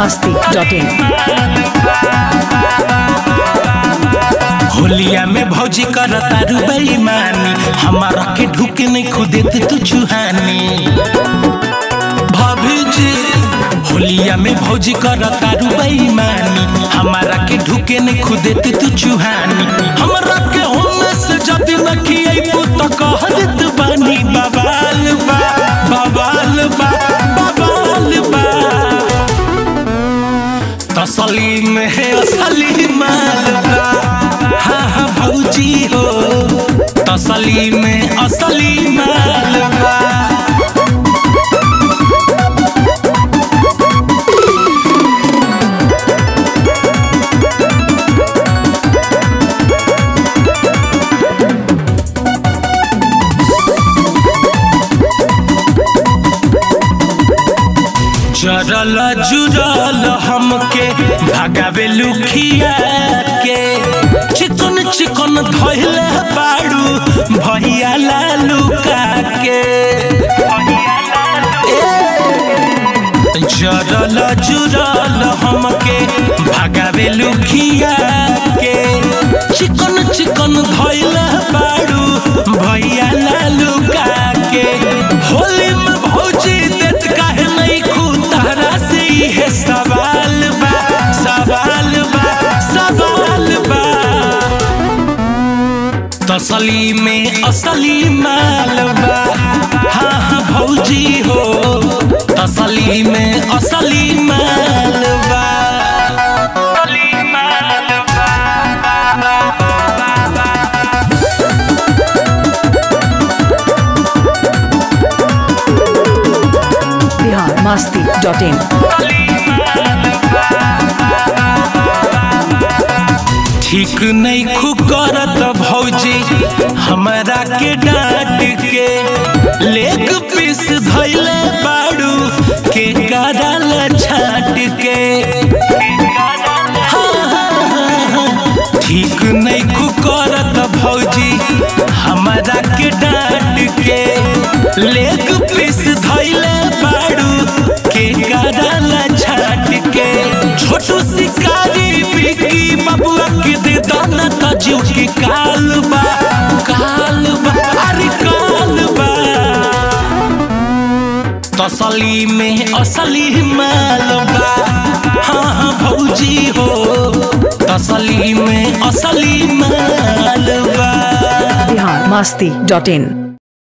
masti.in होलिया में भौजी कर तारू बेईमानी हमारा के ढुके नहीं खुदेत तू चुहानी भाभी जी होलिया में भौजी कर तारू बेईमानी हमारा के ढुके नहीं खुदेत तू चुहानी हमरा के होने से जब न खियाइबू तो कह देत बानी बवाल बा बवाल बा बवाल बा तसली में है असली माल बा हाँ हाँ भौजी हो तसली में असली माल बा जरल जुरल हमके भगावे लुखिया के चिकन चिकन धैले बाड़ू भैया लालुका के जरल जुरल हमके भगावे लुखिया के चिकन चिकन धैले बाड़ू भैया लालुका के होली में भौजी देत काहे नहीं खुतारा से है सवाल बा सवाल बा सवाल बा तसली में असली माल बा हाँ हाँ भौजी हो तसली में असली माल बा असली माल Bihar masti.in ठीक नहीं खुकरत भौजी हमरा के डांट के लेग पीस धैले बाड़ू के कराल छाट के हाँ, हाँ, हाँ, ठीक नहीं खुकरत भौजी हमरा के डांट के लेग पीस धैले बाड़ू के कराल छाट के छोटू शिकारी बिकी बबुआ के दे दाना तजू के काल बा काल बा अरे काल बा तसली में असली माल बा हाँ हाँ भौजी हो तसली में असली माल बा Bihar masti.in